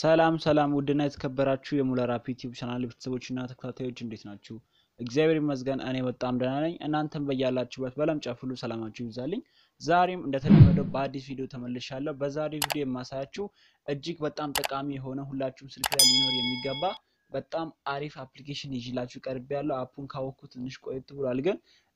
ሰላም ሰላም ውድና የተከበራችሁ የሙለር አፕ ዩቲዩብ ቻናል ቤተሰቦችና ተከታታዮች እንዴት ናችሁ? እግዚአብሔር ይመስገን እኔ በጣም ደህና ነኝ። እናንተም በያላችሁበት በዓለም ጫፍ ሁሉ ሰላማችሁ ይብዛልኝ። ዛሬም እንደተለመደው በአዲስ ቪዲዮ ተመልሻለሁ። በዛሬ ቪዲዮ የማሳያችሁ እጅግ በጣም ጠቃሚ የሆነ ሁላችሁም ስልክ ላይ ሊኖር የሚገባ በጣም አሪፍ አፕሊኬሽን ይዤላችሁ ቀርቤ ያለው አፑን ካወቅኩ ትንሽ ቆየት ብሏል፣ ግን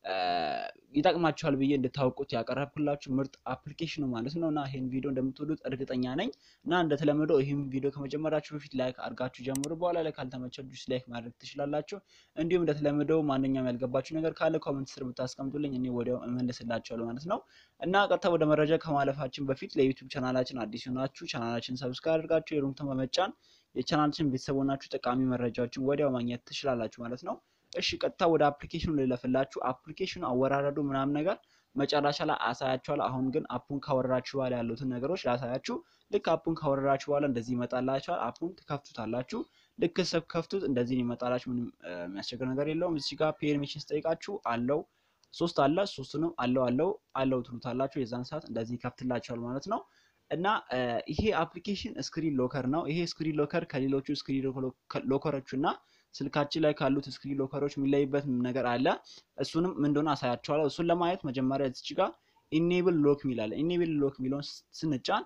ይጠቅማችኋል ብዬ እንድታውቁት ያቀረብኩላችሁ ምርጥ አፕሊኬሽን ነው ማለት ነው እና ይህን ቪዲዮ እንደምትወዱት እርግጠኛ ነኝ እና እንደተለመደው ይህም ቪዲዮ ከመጀመራችሁ በፊት ላይክ አድርጋችሁ ጀምሩ። በኋላ ላይ ካልተመቻችሁ ዲስላይክ ማድረግ ትችላላችሁ። እንዲሁም እንደተለመደው ማንኛውም ያልገባችሁ ነገር ካለ ኮመንት ስር ብታስቀምጡልኝ እኔ ወዲያው እመልስላችኋለሁ ማለት ነው እና ቀጥታ ወደ መረጃ ከማለፋችን በፊት ለዩቲዩብ ቻናላችን አዲስ ሆናችሁ ቻናላችን ሰብስክራይብ አድርጋችሁ የሩምተን በመጫን የቻናላችን ቤተሰብ ሆናችሁ ጠቃሚ መረጃዎችን ወዲያው ማግኘት ትችላላችሁ ማለት ነው። እሺ ቀጥታ ወደ አፕሊኬሽኑ ልለፍላችሁ። አፕሊኬሽኑ አወራረዱ ምናምን ነገር መጨረሻ ላይ አሳያችኋለሁ። አሁን ግን አፑን ካወረዳችሁ በኋላ ያሉትን ነገሮች ላሳያችሁ። ልክ አፑን ካወረዳችሁ በኋላ እንደዚህ ይመጣላችኋል። አፑን ትከፍቱታላችሁ። ልክ ስትከፍቱት እንደዚህ ይመጣላችሁ። ምንም የሚያስቸግር ነገር የለውም። እዚህ ጋር ፔርሚሽን ስጠይቃችሁ አለው ሶስት አለ። ሶስቱንም አለው አለው አለው ትሉታላችሁ። የዛን ሰዓት እንደዚህ ይከፍትላችኋል ማለት ነው። እና ይሄ አፕሊኬሽን ስክሪን ሎከር ነው። ይሄ ስክሪን ሎከር ከሌሎቹ ስክሪን ሎከሮቹ እና ስልካችን ላይ ካሉት ስክሪን ሎከሮች የሚለይበት ነገር አለ። እሱንም ምን እንደሆነ አሳያችኋለሁ። እሱን ለማየት መጀመሪያ እዚች ጋር ኢኔብል ሎክ ሚላለ ኢኔብል ሎክ ሚለውን ስንጫን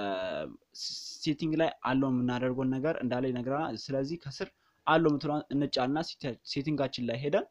ሴቲንግ ላይ አለው የምናደርገውን ነገር እንዳለ ይነግረናል። ስለዚህ ከስር አለው የምትለዋን እንጫና ሴቲንጋችን ላይ ሄደን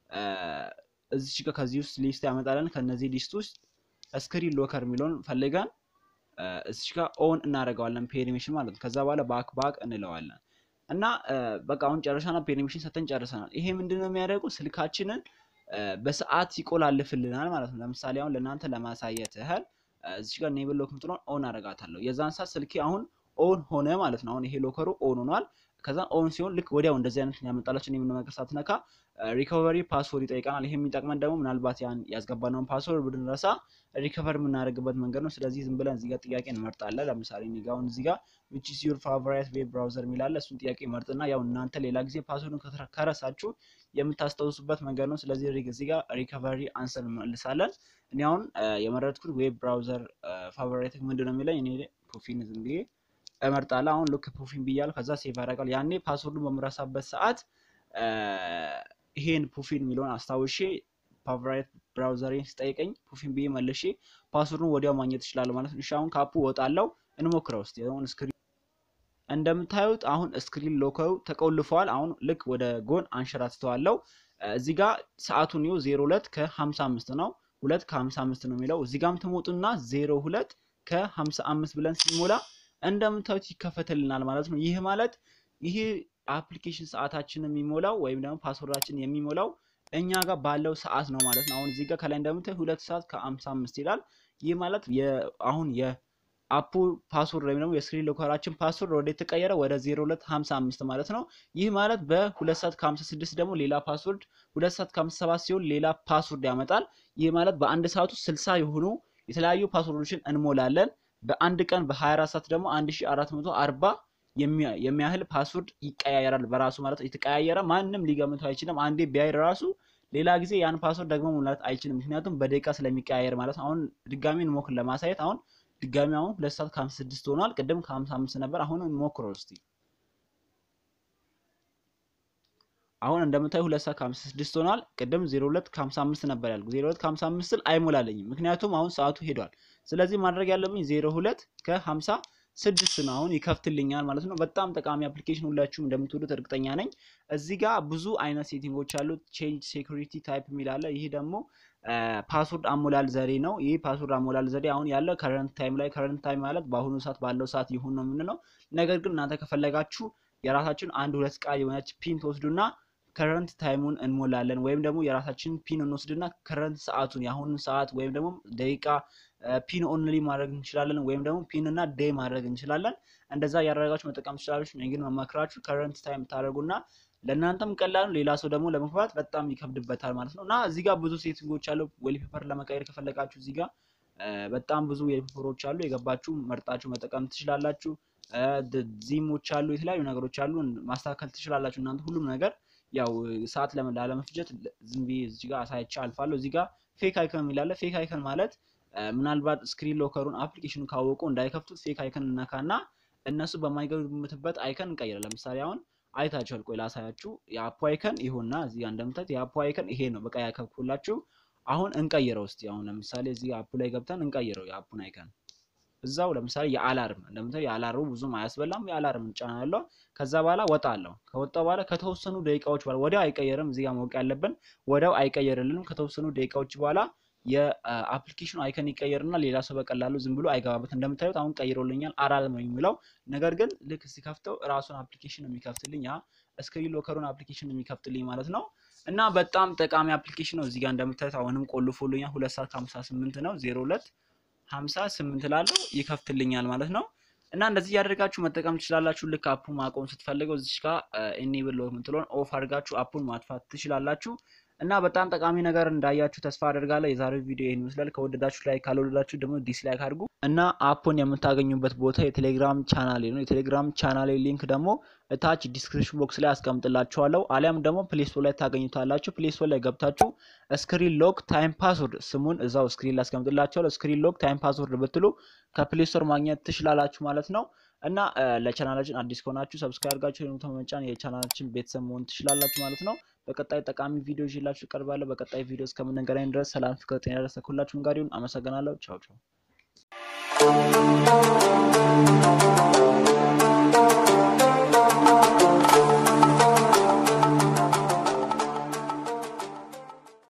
እዚች ጋር ከዚህ ውስጥ ሊስት ያመጣለን። ከነዚህ ሊስት ውስጥ ስክሪን ሎከር የሚለውን ፈልገን እዚች ጋር ኦን እናደርገዋለን ፔርሚሽን ማለት ነው። ከዛ በኋላ ባክ ባክ እንለዋለን እና በቃ አሁን ጨረሻና ፔርሚሽን ሰተን ጨርሰናል። ይሄ ምንድን ነው የሚያደርገው ስልካችንን በሰዓት ይቆላልፍልናል ማለት ነው። ለምሳሌ አሁን ለእናንተ ለማሳየት ያህል እዚህ ጋር ኔብል ሎክ ምትለውን ኦን አደርጋታለሁ። የዛን ሰዓት ስልኬ አሁን ኦን ሆነ ማለት ነው። አሁን ይሄ ሎከሩ ኦን ሆኗል። ከዛ ኦን ሲሆን ልክ ወዲያው እንደዚህ አይነት ያመጣላችሁ የምን ነገር ሳትነካ ሪኮቨሪ ፓስወርድ ይጠይቀናል። ይሄ የሚጠቅመን ደግሞ ምናልባት ያን ያስገባነውን ፓስወርድ ብንረሳ ሪከቨር የምናደርግበት መንገድ ነው። ስለዚህ ዝም ብለን እዚጋ ጥያቄ እንመርጣለን። ለምሳሌ እኔ አሁን እዚጋ ዊች ኢዝ ዩር ፋቮራይት ዌብ ብራውዘር የሚላለ እሱን ጥያቄ መርጥና ያው እናንተ ሌላ ጊዜ ፓስወርዱን ከረሳችሁ የምታስታውሱበት መንገድ ነው። ስለዚህ እዚጋ ሪከቨሪ አንሰር እንመልሳለን። እኔ አሁን የመረጥኩት ዌብ ብራውዘር ፋቮራይት ምንድን ነው የሚለኝ እኔ ፕሮፊን ዝም ብዬ እመርጣለሁ። አሁን ልክ ፕሮፊን ብያለሁ። ከዛ ሴቭ ያደርጋል። ያኔ ፓስወርዱን በምረሳበት ሰዓት ይሄን ፕሮፊን የሚለውን አስታውሼ ፋቮራይት ብራውዘሬን ስጠይቀኝ ፕሮፊን ብዬ መልሼ ፓስወርዱን ወዲያው ማግኘት ይችላል ማለት ነው። እሺ አሁን ካፑ ወጣለው እንሞክረው እስቲ። አሁን ስክሪን እንደምታዩት አሁን ስክሪን ሎከሩ ተቆልፈዋል። አሁን ልክ ወደ ጎን አንሸራትተዋለው። እዚህ ጋር ሰዓቱን ይኸው 02 ከ55 ነው። 2 ከ55 ነው የሚለው እዚህ ጋርም ትሞጡና 02 ከ55 ብለን ሲሞላ እንደምታዩት ይከፈትልናል ማለት ነው። ይህ ማለት ይህ አፕሊኬሽን ሰዓታችን የሚሞላው ወይም ደግሞ ፓስወርዳችን የሚሞላው እኛ ጋር ባለው ሰዓት ነው ማለት ነው። አሁን እዚህ ጋር ከላይ እንደምታዩት ሁለት ሰዓት ከአምሳ አምስት ይላል። ይህ ማለት አሁን የአፑ ፓስወርድ ወይም ደግሞ የስክሪን ሎከራችን ፓስወርድ ወደ የተቀየረ ወደ ዜሮ ሁለት ሀምሳ አምስት ማለት ነው። ይህ ማለት በሁለት ሰዓት ከሀምሳ ስድስት ደግሞ ሌላ ፓስወርድ፣ ሁለት ሰዓት ከሀምሳ ሰባት ሲሆን ሌላ ፓስወርድ ያመጣል። ይህ ማለት በአንድ ሰዓት ውስጥ ስልሳ የሆኑ የተለያዩ ፓስወርዶችን እንሞላለን። በአንድ ቀን በ24 ሰዓት ደግሞ 1440 የሚያህል ፓስወርድ ይቀያየራል በራሱ ማለት የተቀያየረ ማንም ሊገምተው አይችልም። አንዴ ቢያይ ራሱ ሌላ ጊዜ ያን ፓስወርድ ደግሞ መሙላት አይችልም። ምክንያቱም በደቂቃ ስለሚቀያየር ማለት ነው። አሁን ድጋሚ እንሞክር ለማሳየት። አሁን ድጋሚ አሁን ሁለት ሰዓት ከሀምሳ ስድስት ሆኗል። ቅድም ከሀምሳ አምስት ነበር። አሁን እንሞክረው እስቲ። አሁን እንደምታዩ ሁለት ሰዓት ከሀምሳ ስድስት ሆኗል። ቅድም ዜሮ ሁለት ከሀምሳ አምስት ነበር ያልኩ። ዜሮ ሁለት ከሀምሳ አምስት ስል አይሞላለኝም፣ ምክንያቱም አሁን ሰዓቱ ሄዷል። ስለዚህ ማድረግ ያለብኝ ዜሮ ሁለት ከሀምሳ ስድስት ነው። አሁን ይከፍትልኛል ማለት ነው። በጣም ጠቃሚ አፕሊኬሽን ሁላችሁም እንደምትወዱት እርግጠኛ ነኝ። እዚህ ጋር ብዙ አይነት ሴቲንጎች አሉት። ቼንጅ ሴኩሪቲ ታይፕ የሚላለ ይህ ደግሞ ፓስወርድ አሞላል ዘዴ ነው። ይህ ፓስወርድ አሞላል ዘዴ አሁን ያለው ከረንት ታይም ላይ ከረንት ታይም ማለት በአሁኑ ሰዓት ባለው ሰዓት ይሁን ነው የምንለው። ነገር ግን እናንተ ከፈለጋችሁ የራሳችሁን አንድ ሁለት ቃል የሆነች ፒን ትወስዱና ከረንት ታይሙን እንሞላለን ወይም ደግሞ የራሳችንን ፒን እንወስድና ከረንት ሰዓቱን የአሁኑን ሰዓት ወይም ደግሞ ደቂቃ ፒን ኦንሊ ማድረግ እንችላለን፣ ወይም ደግሞ ፒን እና ዴይ ማድረግ እንችላለን። እንደዛ እያደረጋችሁ መጠቀም ትችላለች። እኔ ግን መመክራችሁ ከረንት ታይም ታደርጉና ለእናንተም ቀላሉ ሌላ ሰው ደግሞ ለመግባት በጣም ይከብድበታል ማለት ነው። እና እዚህ ጋር ብዙ ሴቲንጎች አሉ። ዌልፔፐር ለመቀየር ከፈለጋችሁ እዚህ ጋር በጣም ብዙ ዌልፔፐሮች አሉ። የገባችሁ መርጣችሁ መጠቀም ትችላላችሁ። ዚሞች አሉ፣ የተለያዩ ነገሮች አሉ። ማስተካከል ትችላላችሁ እናንተ ሁሉም ነገር ያው ሰዓት ላለመፍጀት ዝም ብዬ እዚህ ጋር አሳይቼ አልፋለሁ። እዚህ ጋር ፌክ አይከን የሚላለ ፌክ አይከን ማለት ምናልባት ስክሪን ሎከሩን አፕሊኬሽኑ ካወቁ እንዳይከፍቱት ፌክ አይከን እናካና እነሱ በማይገምትበት አይከን እንቀይራለን። ለምሳሌ አሁን አይታችኋል። ቆይ ላሳያችሁ። የአፑ አይከን ይሁንና እዚህ ጋር እንደምታዩት የአፑ አይከን ይሄ ነው። በቃ ያከብኩላችሁ። አሁን እንቀይረው እስቲ። አሁን ለምሳሌ እዚህ አፑ ላይ ገብተን እንቀይረው የአፑን አይከን እዛው ለምሳሌ የአላርም እንደምታዩ የአላርሙ ብዙም አያስበላም። የአላርም እንጫናለሁ። ከዛ በኋላ ወጣ አለው። ከወጣ በኋላ ከተወሰኑ ደቂቃዎች በኋላ ወዲያው አይቀየርም። እዚህ ጋር ማወቅ ያለብን ወዲያው አይቀየርልንም። ከተወሰኑ ደቂቃዎች በኋላ የአፕሊኬሽኑ አይከን ይቀየርና ሌላ ሰው በቀላሉ ዝም ብሎ አይገባበት። እንደምታዩት አሁን ቀይሮልኛል። አላርም ነው የሚለው ነገር ግን ልክ ሲከፍተው ራሱን አፕሊኬሽን ነው የሚከፍትልኝ። ያ ስክሪን ሎከሩን አፕሊኬሽን ነው የሚከፍትልኝ ማለት ነው። እና በጣም ጠቃሚ አፕሊኬሽን ነው። እዚህ ጋር እንደምታዩት አሁንም ቆልፎልኛል። ሁለት ሰዓት ከሀምሳ ስምንት ነው ዜሮ ሁለት ሀምሳ ስምንት ላለው ይከፍትልኛል ማለት ነው። እና እንደዚህ እያደረጋችሁ መጠቀም ትችላላችሁ። ልክ አፑን ማቆም ስትፈልገው እዚች ጋር ኢኔብል የምትለውን ኦፍ አድርጋችሁ አፑን ማጥፋት ትችላላችሁ። እና በጣም ጠቃሚ ነገር እንዳያችሁ ተስፋ አደርጋለሁ። የዛሬው ቪዲዮ ይህን ይመስላል። ከወደዳችሁ ላይ ካልወደዳችሁ ደግሞ ዲስላይክ አድርጉ። እና አፑን የምታገኙበት ቦታ የቴሌግራም ቻናሌ ነው። የቴሌግራም ቻናሌ ሊንክ ደግሞ እታች ዲስክሪፕሽን ቦክስ ላይ አስቀምጥላችኋለሁ። አሊያም ደግሞ ፕሌስቶር ላይ ታገኙታላችሁ። ፕሌስቶር ላይ ገብታችሁ ስክሪን ሎክ ታይም ፓስወርድ ስሙን እዛው ስክሪን ላይ አስቀምጥላችኋለሁ። ስክሪን ሎክ ታይም ፓስወርድ ብትሉ ከፕሌስቶር ማግኘት ትችላላችሁ ማለት ነው። እና ለቻናላችን አዲስ ከሆናችሁ ሰብስክራይብ አድርጋችሁ ደግሞ ተመጫን የቻናላችን ቤተሰብ መሆን ትችላላችሁ ማለት ነው። በቀጣይ ጠቃሚ ቪዲዮ ይዤላችሁ እቀርባለሁ። በቀጣይ ቪዲዮ እስከምንገናኝ ድረስ ሰላም፣ ፍቅር፣ ጤና ያደረሰ ሁላችሁም ጋር ይሁን። አመሰግናለሁ። ቻው ቻው።